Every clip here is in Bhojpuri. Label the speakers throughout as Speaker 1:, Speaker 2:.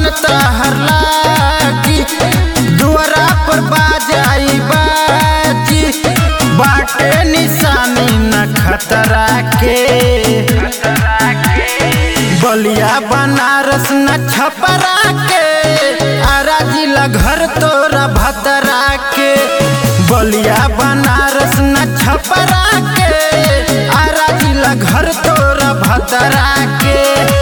Speaker 1: तहर लागी दुआरा पर बाजाई बाजी बाटे निशानी न खतरा के बलिया बनारस न छपरा के आरा जिला घर तोरा भतरा के बलिया बनारस न छपरा के आरा जिला घर तोरा भतरा के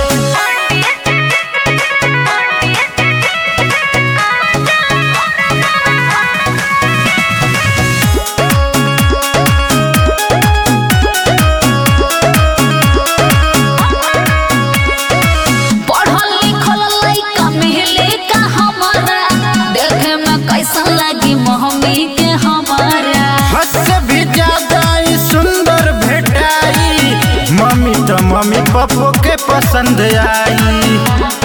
Speaker 2: पढ़ल लिखल लइका मिले का हमारा देखे में कैसन लगी मम्मी के हमारा
Speaker 1: हद से भी ज्यादा ही सुंदर भेटाई मम्मी तो मम्मी पप्पो के पसंद आई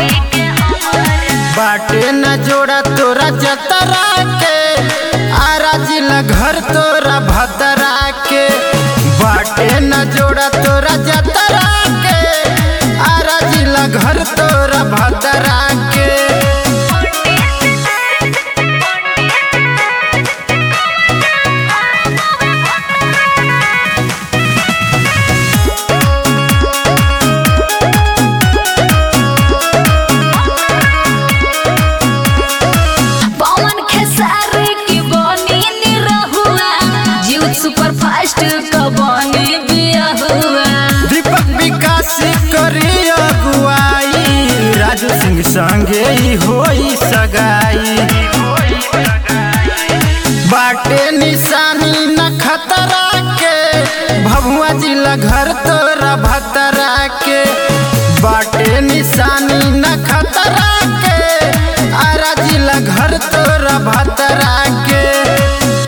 Speaker 1: बाटे न जोड़ा तोरा जतरा के आरा जिला घर तोरा भतरा के बाटे न जोड़ा तोरा जतरा के आरा जिला घर तोरा भतरा के
Speaker 2: पवन खेसारी की बनी निरहुआ जीव सुपर फास्ट का बनी बिया हुआ
Speaker 1: दीपक विकास करी अगुवाई राजू सिंह संगे ही होई सगाई बाटे निशानी न खतरा के भभुआ जिला घर तोरा भतरा के बाटे निशानी